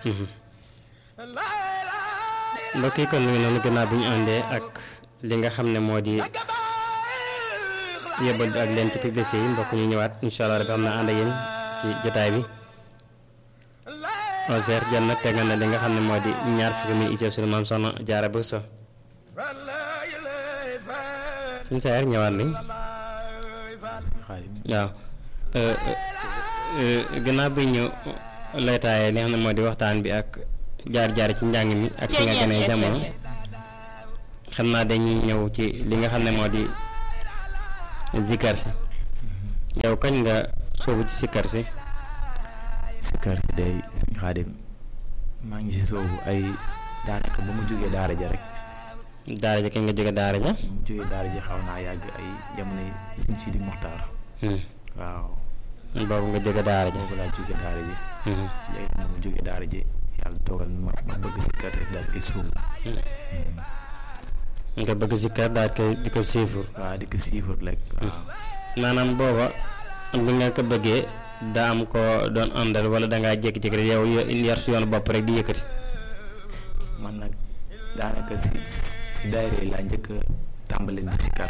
mbokk yi kon mi ngi noonu gannaaw bi ñu àndee ak li nga xam ne moo di yóbbal bi ak leen ci publicité yi mbokk ñu ñëwaat incha allah rek xam naa ànd ak yéen ci jotaay bi. Ozer jot na tegal na li nga xam ne moo di ñaar fukki mi ittoo suñu maam soxna jaara bu so suñ sayer ñëwaat nañ waaw gannaaw bi ñu laytaaye li nga xam ne moo di waxtaan bi ak jaar-jaar ci njàng mi ak fi nga gënee jamono xam naa dañuy ñëw ci li nga xam ne moo di zikar si yow kañ nga soobu ci zikar si sikkar si day suñ xaadim maa ngi si soobu ay daanaka ba mu jógee daara ja rek daara ja kañ nga jóge daara ja ba mu jógee daara ja xaw naa yàgg ay jamono suñ si di muxtaar waaw boobu nga jóge daara ja boobu laa jógee daara ji léegi nag mu jógee daara ji yàlla dogal ma ma bëgg sikkar rek daal koy soobu nga bëgg sikkar daal koy di ko siifur waaw di ko siifur rek waaw maanaam booba bi nga ko bëggee daa am ko doon àndal wala dangaa jékki-jékki rek yow yar si yoonu bopp rek di yëkkati man nag daanaka si si daayira yi laa njëkk a tàmbali di sikkar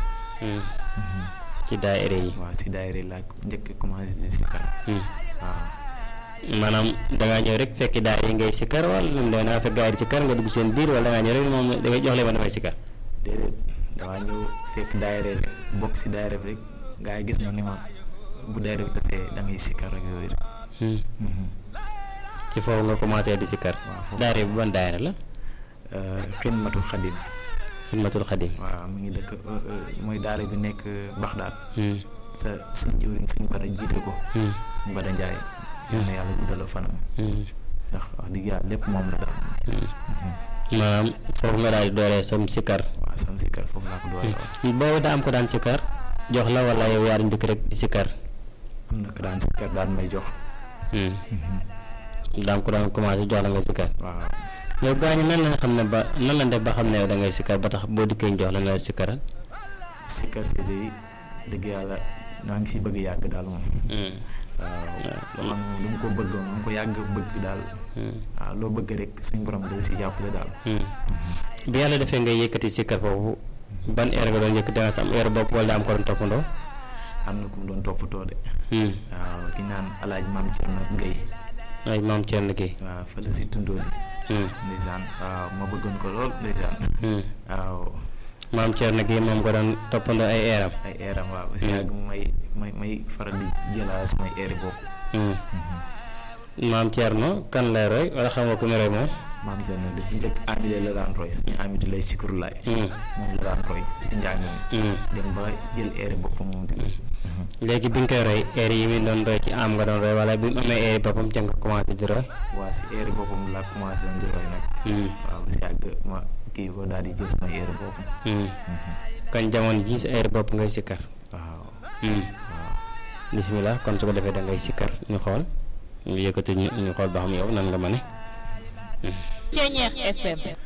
ci daayira yi waaw si daayira yi laa njëkk a commencé di sikkar waaw maanaam dangaa ñëw rek fekki daayira yi ngay sikkar wala lu mu doon dangaa fekk gaa yi di sikkar nga dugg seen biir wala dangaa ñëw rek moom da ngay jox leen ma damay sikkar déedéet damaa ñëw fekk daayira rek bokk si daayira rek gaa yi gis ma ni ma bu daayira bi dafee da ngay sikkar rek yooyu rek ci foofu nga commencé di sikkar waaw foofu daayira bi ban daayira la xidmatul xadim xidmatul xadim waaw mu ngi dëkk mooy daara bi nekk Baxdaad sa suñ jëwriñ suñ bada jiite ko suñ bada njaay yal na yàlla guddal fanam ndax wax dëgg yàlla lépp moom la daal maanaam foofu nga daal di dooree sam sikkar waaw sam sikkar foofu laa ko doole waaw boobu daa am ko daan sikkar jox la wala yow yaa di njëkk rek di sikkar am na ko daan sikkar daan may jox daam ko daan commencé jox la nga sikkar waaw yow gaañu nan la xam ne ba nan la def ba xam ne yow da ngay sikkar ba tax boo dikkee ñu jox la nga sikkaral sikkar si day dëgg yàlla naa ngi si bëgg yàgg daal moom waaw loo xam ne dama ko bëgg moom ko yàgg bëgg daal waaw loo bëgg rek suñ borom da si jàppale daal bi yàlla defee ngay yëkkati sikkar foofu ban heure nga doon yëkkati da nga sa am heure bopp wala daa am ko doon toppandoo am na ku mu doon toppatoo de waaw ki naan alaaji maam Cerno Gay ay maam Thierno kii waaw fële si tundoo di ndeysaan waaw ma bëggoon ko lool ndeysaan waaw maam Thierno kii moom ko doon toppandoo ay eeram ay eeram waaw si yàgg may may may faral di jëlaa samay eeri bopp maam Thierno kan lay roy wala xam nga ku mu roy moom maam Cerno di njëkk amide la daan roy suñu amide lay sikuru laay moom la daan roy si njàng mi dem ba jël eeri boppam moom di léegi bi nga koy roy eer yi mi doon roy ci am nga doon roy wala bi mu amee eeri boppam ca nga commencé di roy waa si eeri boppam laa commencé woon di roy nag waaw si yàgg ma kii ko daal di jël sama eeri boppam kon jamono ji sa eeri bopp ngay sikkar waaw waaw bisimilah kon su ko defee da ngay sikkar ñu xool ñu yëkkati ñu ñu xool ba xam yow nan nga ma ne Ceeñeex FM